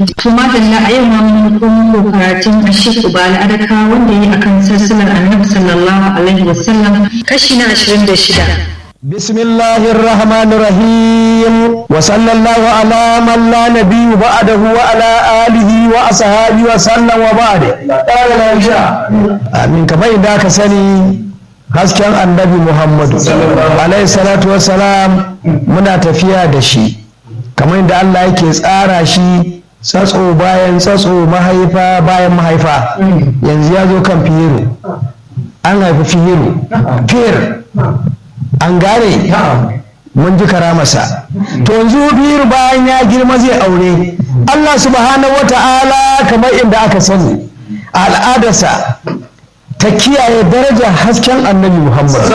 kuma da a yau ma mun komo karatun Ashik Ubala Adaka wanda yi akan sassalar Annabi sallallahu alaihi wasallam kashi na 26 بسم الله الرحمن الرحيم وصلى الله على من لا نبي بعده وعلى آله وأصحابه وسلم وبعد آمين كما إذا كسني hasken annabi muhammadu alaihi salatu wassalam muna tafiya da shi kamar yadda allah yake tsara shi tsatso bayan tsatso mahaifa bayan mahaifa yanzu ya zo kan fihiru an haifi fihiru fir an gane mun ji karamarsa to yanzu fihiru bayan ya girma zai aure allah subhanahu wata'ala kamar inda aka sani a al'adarsa ta kiyaye darajar hasken annabi Muhammad.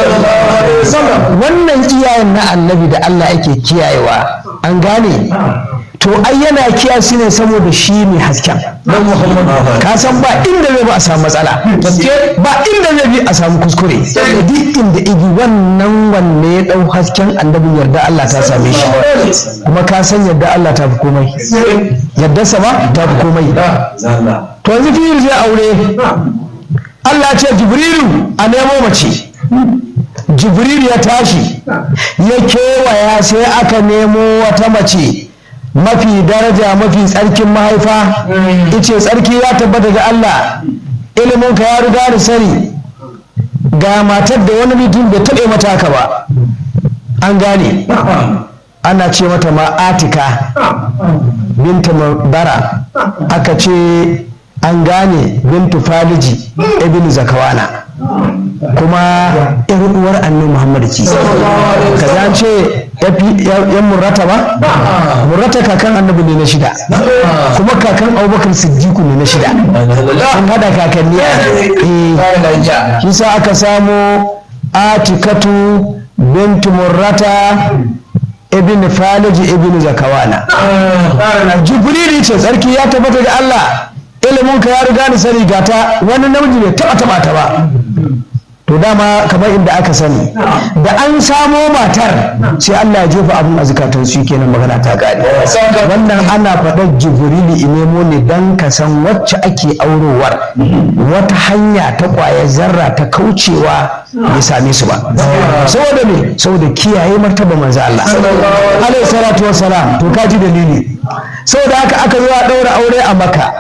Wannan iyayen na annabi da Allah yake kiyayewa an gane to ai yana kiya su ne saboda shi ne hasken. Ka san ba inda zai ba a samu matsala. Ba inda zai bi a samu kuskure. Duk inda igi wannan wanne ya ɗau hasken annabin yarda Allah ta same shi. Kuma ka san yarda Allah ta fi komai. Yarda sama ta fi komai. To yanzu fiye zai aure Allah ce Jibrilu a nemo mace Jibrilu ya tashi ya kewaya sai aka nemo wata mace mafi daraja mafi tsarkin mahaifa ice tsarki ya tabbata ga Allah iliminka ya riga da sani ga matar da wani mutum bai taɓe mata haka ba an gane ana ce mata ma'atika binta bara aka ce an gane bintu faliji ibn zakawana kuma yar uwar annabi muhammad ce kaza an ce yan murrata ba murrata kakan annabi ne na shida kuma kakan abubakar siddiqu ne na shida an hada kakanni a shi sa aka samo atikatu bintu murrata ibn faliji ibn zakawana jibrili ce tsarki ya tabbata da allah ilimin ka ya riga ni sani gata wani namiji bai taba taba ta ba to dama kamar inda aka sani da an samo matar sai Allah ya jefa abun a zukatan su kenan magana ta gane wannan ana faɗar jibrili inemo ne dan ka san wacce ake aurowar wata hanya ta kwaya zarra ta kaucewa bai same su ba saboda me saboda kiyaye martaba manzo Allah alaihi salatu wassalam to kaji dalili saboda haka aka zo a ɗaura aure a maka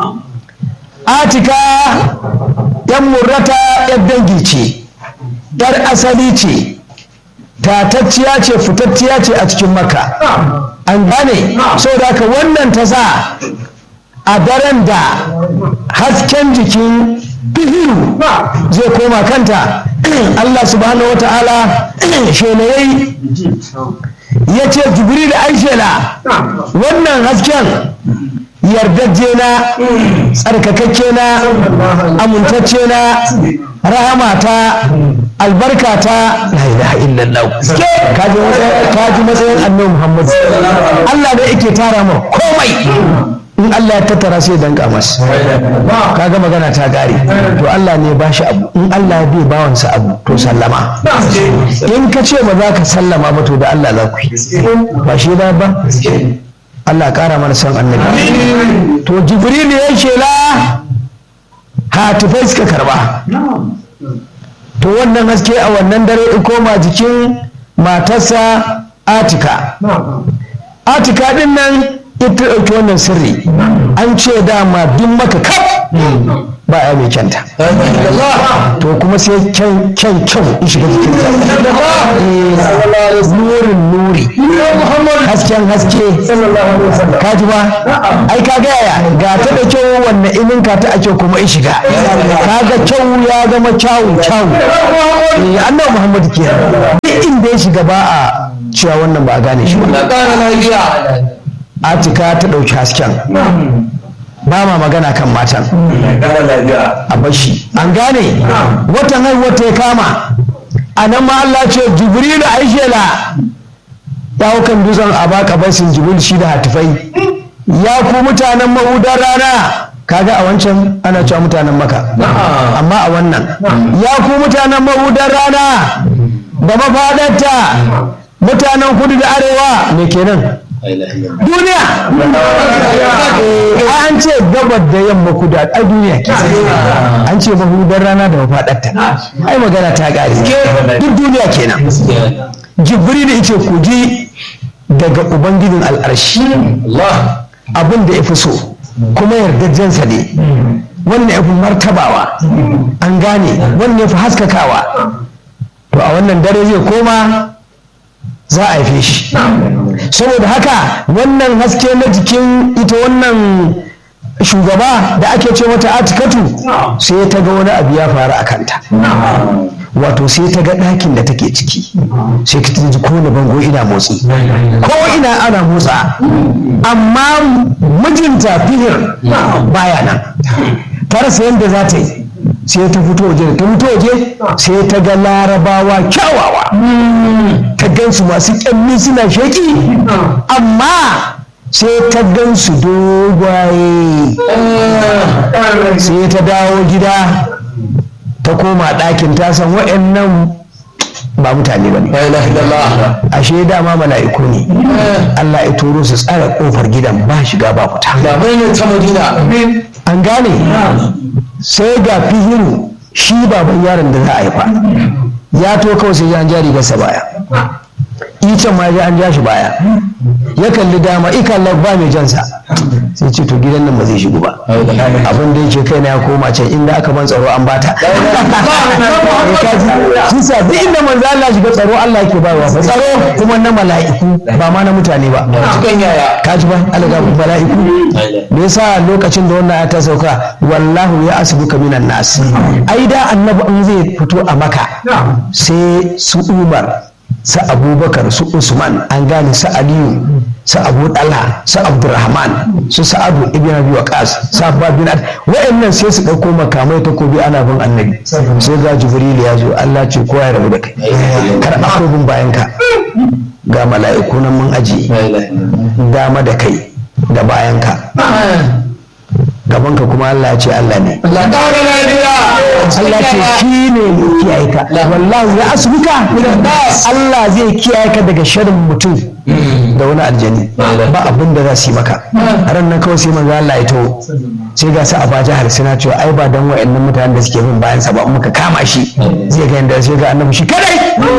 atika yan murrata yan dangi ce yar asali ce tatacciya ce fitacciya ce a cikin maka an gane saboda haka wannan ta sa a daren da hasken jikin bihiru zai koma kanta Allah subhanahu wa ta'ala shelayai ya ce jibril aishela wannan hasken yardajje na tsarkakakke na amintacce na rahamata albarkata la ilaha illallah kaji matsayin annabi muhammad Allah da yake tara mu komai in Allah ya tattara sai danka masa kaga magana ta gare to Allah ne ba shi abu in Allah ya bai bawansa abu to sallama in ka ce ba za ka sallama ba to da Allah za ku yi ba shi ba ba Allah ƙara mana son annabi to jibril ya shela hatifai suka karba to wannan haske a wannan dare in koma jikin matarsa atika atika din nan ita ɗauki wannan sirri an ce dama duk maka kaf ba ya mai kyanta to kuma sai kyan kyan kyau in shiga jikin ta nurin nuri hasken haske ka ji ba ai ka ga yaya ga ta da kyau wannan inin ka ta ake kuma in shiga ka ga kyau ya zama kyawun kyawun eh annabi muhammadu ke duk inda ya shiga ba a cewa wannan ba a gane shi ba atika ta ɗauki hasken ba ma magana kan matan a bashi an gane watan haihuwa ta ya kama a nan ma Allah ce jibrilu aishela ya hau kan dutsen a baka basin jibril shi da hatifai ya ku mutanen mahudar rana kaga a wancan ana cewa mutanen maka amma a wannan ya ku mutanen mahudar rana da mafadarta mutanen kudu da arewa me kenan duniya ai an ce gabar da yamma kudu a duniya ke an ce mahudar rana da mafaɗarta ai magana ta ƙare duk duniya kenan jibril ya ce ku ji daga ubangijin al'arshi abin da ya fi so kuma yardajensa ne wannan ya fi martabawa an gane wannan ya fi haskakawa to a wannan dare zai koma za a haife shi saboda haka wannan haske na jikin ita wannan shugaba da ake ce mata atikatu sai ta ga wani abu ya faru a kanta wato sai ta ga ɗakin da take ciki sai ta ji kowane bango ina motsi ko ina ana motsa amma mijinta fihir baya nan ta rasa yadda za ta yi sai ta fito waje ta fito waje sai ta ga larabawa kyawawa ta gansu masu kyalli suna sheki amma sai ta gansu dogwaye sai ta dawo gida ta koma ɗakin ta san wa'annan ba mutane ba ne ashe dama mala'iku ne Allah ya turo su tsara kofar gidan ba shiga ba fita an gane sai ga fihiru shi baban yaron da za a haifa ya to kawai sai an jari gasa baya icen ma an ja shi baya ya kalli dama ikalla ba mai jansa sai ce to gidan nan ba zai shigo ba abin da yake kai na ya koma can inda aka ban tsaro an bata shi sa duk inda manzo Allah shiga tsaro Allah yake bayarwa ba tsaro kuma na mala'iku ba ma na mutane ba ka ji ba Allah ga mala'iku me yasa lokacin da wannan ta sauka wallahu ya asbuka minan nas ai da annabi in zai fito a maka sai su umar su abubakar su usman an gane su aliyu su abu dala su abdurrahman su sa'adu ibn abi waqas su abba bin ad wa'annan sai su dauko makamai ta kobi ana bin annabi sai ga jibril ya zo Allah ce kowa ya rabu da kai kar a bin bayan ka ga mala'iku nan mun aji dama da kai da bayan ka gaban ka kuma Allah ya ce Allah ne Allah ce shi ne mai kiyaye ka wallahi ya asbuka Allah zai kiyaye ka daga sharrin mutum da wani aljani ba abin da za su yi maka ran nan kawai sai manzo Allah ya taho sai ga su Abaja har suna cewa ai ba dan wayannan mutanen da suke bin bayan sa ba muka kama shi zai ga yanda sai ga annabi shi kadai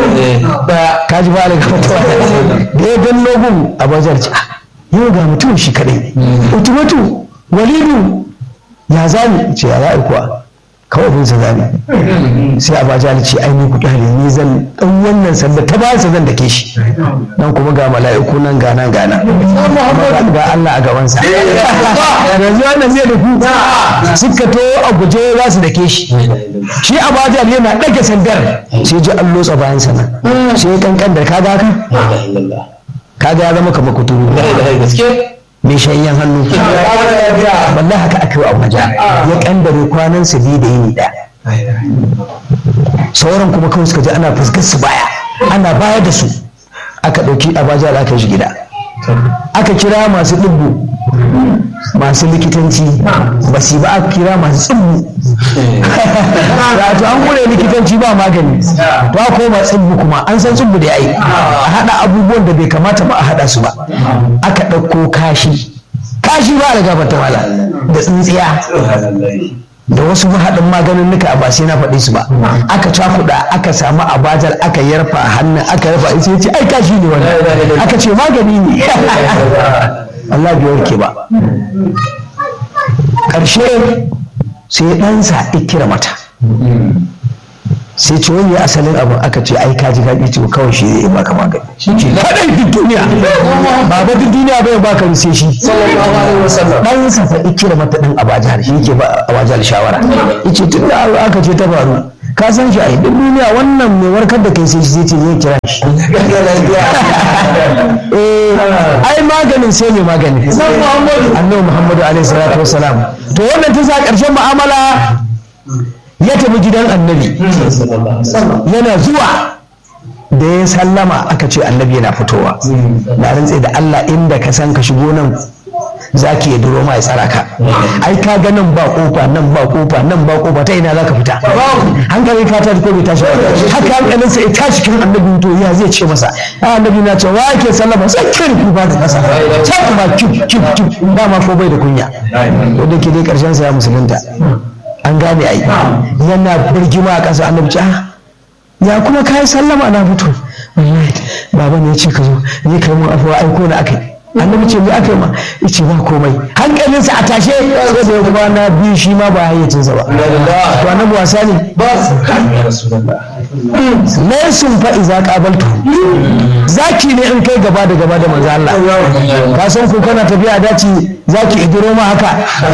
ka ji ba alaka fatawa da ya dan logun Abaja ce yau ga mutum shi kadai utumatu walidu ya zani ce ya za'i kuwa kawai bin sa zani sai a baja ce ai ni ku kyale ni zan dan wannan sanda ta ba sa zan dake shi nan kuma ga mala'iku nan gana gana ga Allah a gaban sa yanzu wannan zai da ku suka to a guje za su dake shi shi a baja yana dage sandar sai ji an lotsa bayan sa nan sai kankan da kaga ka kaga ya zama kamar kuturu mai shayyan hannu wallahi haka aka yi a waje ya kandare kwanan su biyu da yini ɗaya sauran kuma kawai suka ji ana fuskar su baya ana baya da su aka ɗauki abaja da aka shi gida aka kira masu ɗubbu masu likitanci ba su ba aka kira masu tsibbu wato an gure likitanci ba magani to a koma tsibbu kuma an san tsibbu da yayi a haɗa abubuwan da bai kamata ba a haɗa su ba aka ɗauko kashi kashi ba da gabata mala da tsintsiya da wasu mahaɗin maganin nuka ba sai na faɗi su ba aka cakuɗa aka samu abajar aka yarfa hannun aka yarfa sai ce ai kashi ne wannan aka ce magani ne Allah bai warke ba ƙarshe sai ɗansa ikira mata sai ce wani asalin abin aka ce ai kaji kaji ce kawai shi zai baka magani shi ce kadai duk duniya ba ba duk duniya bai baka sai shi dan sa fa ikira mata dan abajal shi yake ba abajal shawara yace tun da aka ce ta faru ka san shi ai duk duniya wannan mai warkar da kai sai shi zai ce zai kira shi eh ai maganin sai mai magani annabi muhammadu alaihi salatu wassalam to wannan ta sa karshen mu'amala ya tafi gidan annabi yana zuwa da ya sallama aka ce annabi yana fitowa na rantse da Allah inda ka san ka shigo nan zaki ya duro ma ya tsara ka ai ka ga nan ba kofa nan ba kofa nan ba kofa ta ina zaka fita hankali ka ta ko bai tashi ba haka hankalin sa ya tashi kan annabi to ya zai ce masa ai annabi na ce wa ke sallama sai kin ku ba da kasa sai kuma kip kip kip ba ma ko bai da kunya wanda ke dai karshen sa ya musulunta an gane ai yana birgima a ƙasa annabi ce ya kuma kai sallama na fito wallahi baba ne ya ce ka zo ni kai mun afuwa aiko na akai annabi ce me aka yi ma yace ba komai hankalinsa a tashe sai da ya kwana biyu shi ma ba hayyacinsa ba to annabi wasa ne laysun fa iza qabaltu zaki ne in kai gaba da gaba da manzo Allah ka san ko kana tafiya daci zaki idiro ma haka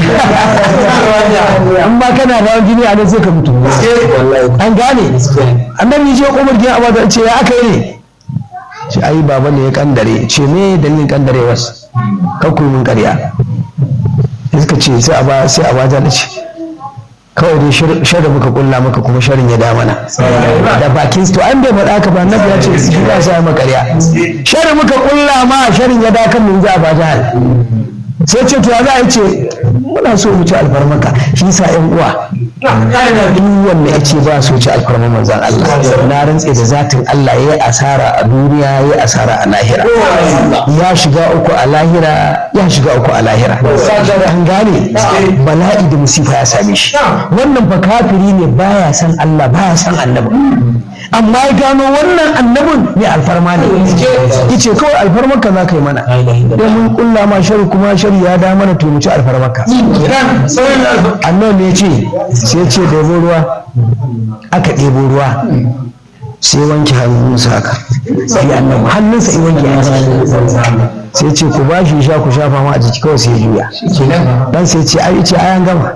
in ba kana da jini a nan sai ka mutu an gane annabi je Umar gina Abu ce ya aka yi ne ce ai baba ne ya kandare ce me dalilin kandare wasu kakku min karya suka ce sai a ba sai a ba da ce kawai dai shari muka kulla maka kuma sharin ya da mana da bakin to an bai faɗa ka ba nabi ya ce shi ba sa maka karya shari muka kulla ma sharin ya da kan mun za a ba jahal sai ce to ya za a ce muna so mu ci alfarmaka shi sa yan uwa duk wanda ya ce ba so ci alfarma manzan Allah na rantse da zatin Allah ya yi asara a duniya ya yi asara a lahira ya shiga uku a lahira ya shiga uku a lahira an gane bala'i da musifa ya same shi wannan fa kafiri ne baya san Allah baya san annabi amma ya gano wannan annabin mai alfarma ne yace kawai alfarmarka za ka yi mana don mun kulla ma shari kuma shari ya da mana to mu ci alfarmarka annabi ne ya ce sai ce ɗebo ruwa aka ɗebo ruwa sai wanke hannunsa haka sai annabi hannunsa in wanke hannunsa sai ce ku ba shi sha ku shafa ma a jiki kawai sai juya dan sai ce ai ce ayan gama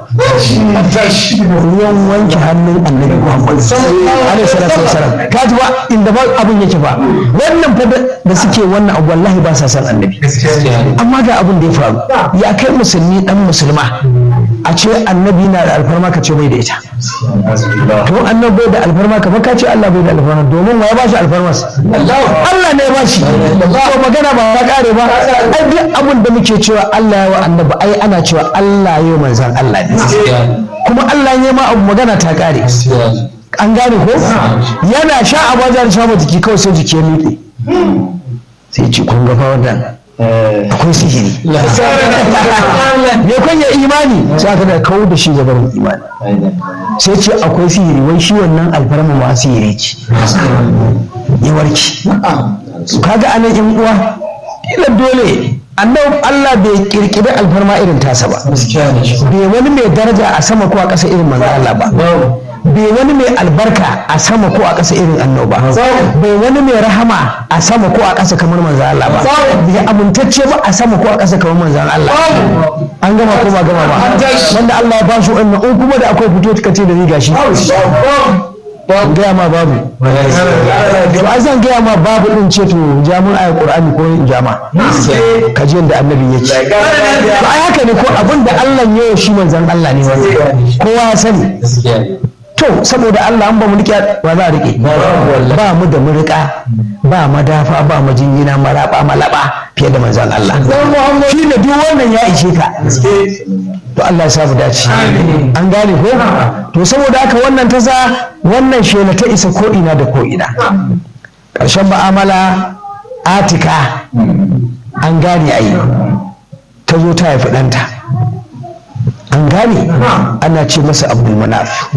ruwan wanke hannun annabi Muhammad alaihi salatu wasalam ka ji ba inda ba abun yake ba wannan fa da suke wannan abu wallahi ba sa san annabi amma ga abun da ya faru ya kai musulmi dan musulma a ce annabi na da alfarma ka ce bai da ita to annabi bai da alfarma ka ka ce Allah bai da alfarma domin wa ya ba shi alfarma Allah ne ya ba shi to magana ba ya kare ba ai duk abin da muke cewa Allah ya wa annabi ai ana cewa Allah ya manzan Allah ne kuma Allah ya ma abu magana ta kare an gane ko yana sha a bajar sha jiki kawai sai jiki ya miƙe sai ce kun ga fa wannan akwai sihiri me kun ya imani sai aka da kawo da shi gaban imani sai ce akwai sihiri wai shi wannan alfarma ma sihiri ce ya warki kaga anan yan uwa ila dole annabi Allah bai kirkiri alfarma irin tasa ba bai wani mai daraja a sama ko a ƙasa irin manzo Allah ba bai wani mai albarka a sama ko a ƙasa irin annoba bai wani mai rahama a sama ko a ƙasa kamar manzan Allah ba bai amintacce ba a sama ko a ƙasa kamar manzan Allah an gama ko ba gama ba wanda Allah ya ba shi wannan in kuma da akwai fito ka ce da riga shi gaya ma babu to ai zan gaya ma babu din ce to jamun ayat qur'ani ko jama ka ji da annabi yake to ai haka ne ko abin da Allah ya yi shi manzan Allah ne wannan kowa ya sani to saboda Allah an ba mu rike ba za a rike ba mu da murika ba madafa ba majingina maraba malaba fiye da manzon Allah shi ne duk wannan ya ishe ka to Allah ya sa mu dace an gane ko to saboda haka wannan ta sa wannan shela ta isa ko ina da ko ina ƙarshen ma'amala atika an gane ayi ta zo ta haifi ɗanta an gane ana ce masa abdul manaf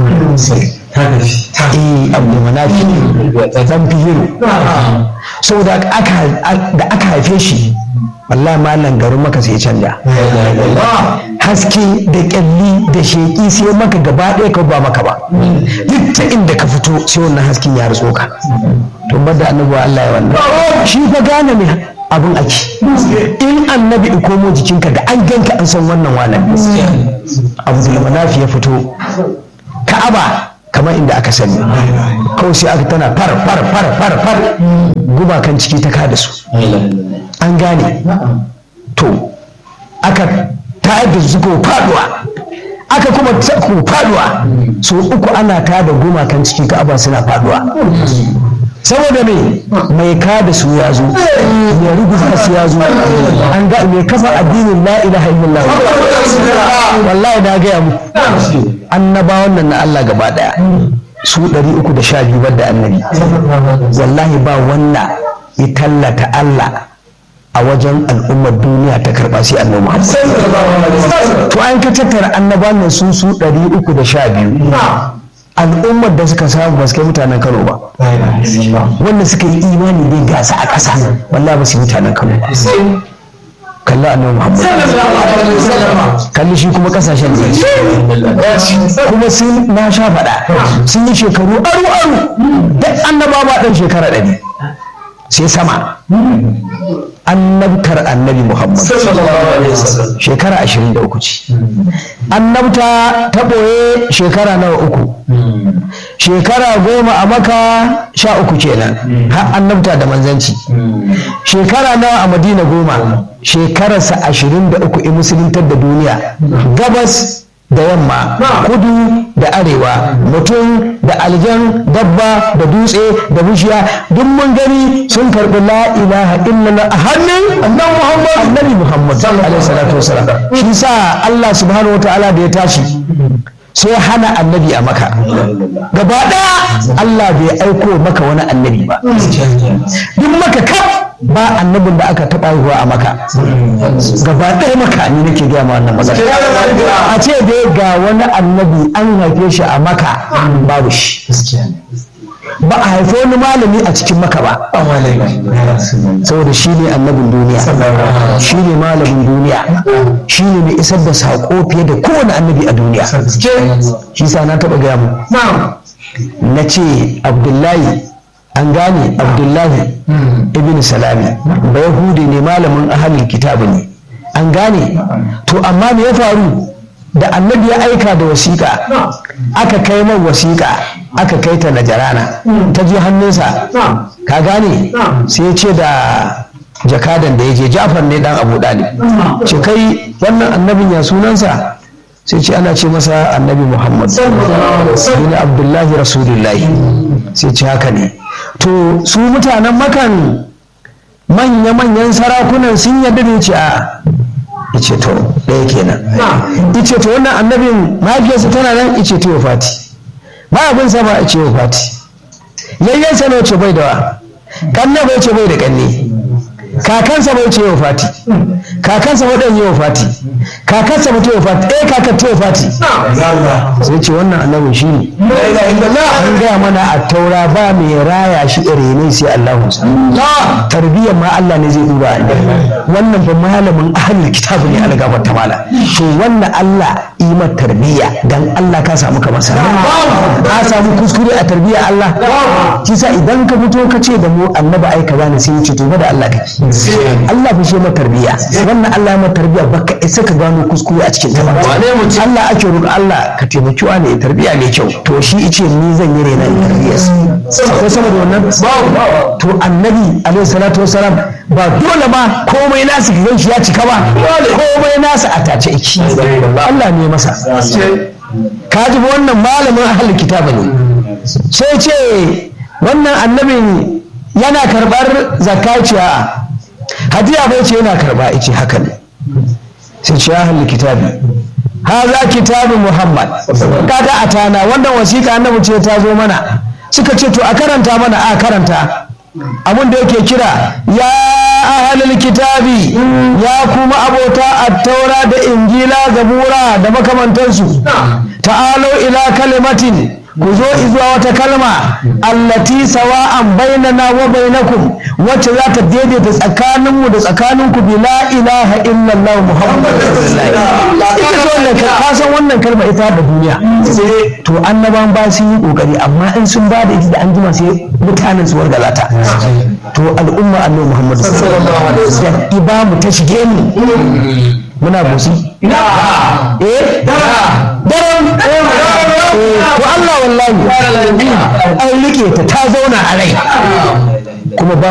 eh abdul manaf dan fihiru saboda da aka haife shi wallahi malam garin maka sai canja haske da kyalli da sheki sai maka gaba ɗaya ka ba maka ba duk ta inda ka fito sai wannan hasken ya rutso ka to bada annabi Allah ya wannan shi fa gane ne abin ake in annabi in komo jikinka da an ganka an san wannan walan abdul manafi ya fito ka'aba kamar inda aka sani kawai sai aka tana far far far far far gumakan ciki ta kada su an gane to aka tayar da su ko faduwa aka kuma ko faduwa so uku ana tada gumakan ciki ka'aba suna faduwa saboda me mai ka da su ya zo mai rubuta su ya zo an ga mai kafa addinin la ilaha illallah wallahi na gaya mu annabawan nan na Allah gaba daya su 312 bar da annabi wallahi ba wanda ya tallata Allah a wajen al'ummar duniya ta karba sai annabi Muhammad to an ka tattara annabawan nan sun su 312 al'ummar da suka samu ba su kai mutanen Kano ba wanda suka yi imani dai gasa a ƙasa wallahi ba su yi mutanen Kano ba kalli annabi Muhammad kalli shi kuma kasashen da kuma sun na sha faɗa sun yi shekaru aru aru duk annaba ba ɗan shekara ɗari sai sama annabtar annabi Muhammad shekara ashirin da uku ce annabta ta ɓoye shekara nawa uku shekara goma a maka sha uku kenan har annabta da manzanci shekara nawa a madina goma shekararsa ashirin da uku in musuluntar da duniya gabas da yamma kudu da arewa mutum da aljan dabba da dutse da bishiya duk mun gani sun karɓi la ilaha illallah a hannun annabi muhammad annabi muhammad alaihi salatu wasalam shi sa Allah subhanahu wataala da ya tashi sai hana annabi a maka gaba ɗaya Allah bai aiko maka wani annabi ba duk maka kaf ba annabin da aka taɓa haihuwa a maka gaba ɗaya maka ni nake gaya ma wannan magana a ce dai ga wani annabi an haife shi a maka babu shi ba a haifi wani malami a cikin maka ba saboda shi ne annabin duniya shi ne malamin duniya shi ne mai isar da saƙo fiye da kowane annabi a duniya shi sa na taɓa gaya mu na ce abdullahi an gane abdullahi ibn salami ba yahudi ne malamin ahalin kitabu ne an gane to amma me ya faru da annabi ya aika da wasiƙa aka kai man wasiƙa aka kai ta najarana ta je hannunsa ka gane sai ya ce da jakadan da ya je jafar ne dan abu ɗalib ce kai wannan annabin ya sunansa sai ce ana ce masa annabi muhammad bin abdullahi rasulullahi sai ce haka ne to su mutanen makan manya-manyan sarakunan sun yarda da ce a ice to ɗaya kenan ice to wannan annabin mahaifiyarsa tana nan ice to fati ba abin sa ba ice fati yayyansa ne ce bai da wa kanna bai ce bai da kanne kakansa bai ce fati kakansa waɗanda yi fati kakansa ba ta fati eh kakar ta fati sai ce wannan annabin shi ne an gaya mana a taura ba mai raya shi ne sai Allahu tarbiyyar ma Allah ne zai duba wannan ba malamin ahlul kitabu ne ala gabar ta mala to wannan Allah imar tarbiyya dan Allah ka samu kamar sa ka samu kuskure a tarbiyyar Allah kisa idan ka fito ka ce da mu annabi ai kaza ne sai ya ce to da Allah kake Allah fi shi ma tarbiyya wannan Allah ma tarbiyya baka isa ka gano kuskure a cikin ta ba Allah ake roƙa Allah ka taimaki wa ne tarbiyya mai kyau to shi ice ni zan yi rena tarbiyya ko sama da wannan to annabi alaihi salatu wasalam ba dole ba komai nasu ka shi ya cika ba komai nasu a tace iki Allah ne masa ka ji wannan malamin ahlul kitaba ne sai ce wannan annabin yana karɓar zakaciya hadiya bai ce yana karɓa ice haka ne sai ce ya halli kitabi haza kitabu muhammad kaga a tana wannan wasiƙa annabi ce ta zo mana suka ce to a karanta mana a karanta abin da yake kira ya ahalul kitabi ya kuma abota attaura da injila zabura da makamantansu ta'alo ila kalimatin ku zo zuwa wata kalma allati sawa'an bainana wa bainakum wacce za ta daidaita tsakaninmu da tsakaninku bi la ilaha illallah muhammad ita ce wannan ka san wannan kalma ita da duniya to annaban ba su yi kokari amma in sun ba da ita da an jima sai mutanen su wargaza ta to al'umma annabi muhammad sallallahu alaihi wasallam ibamu ta shige mu muna busi eh daren to Allah wallahi an rike ta ta zauna a rai kuma ba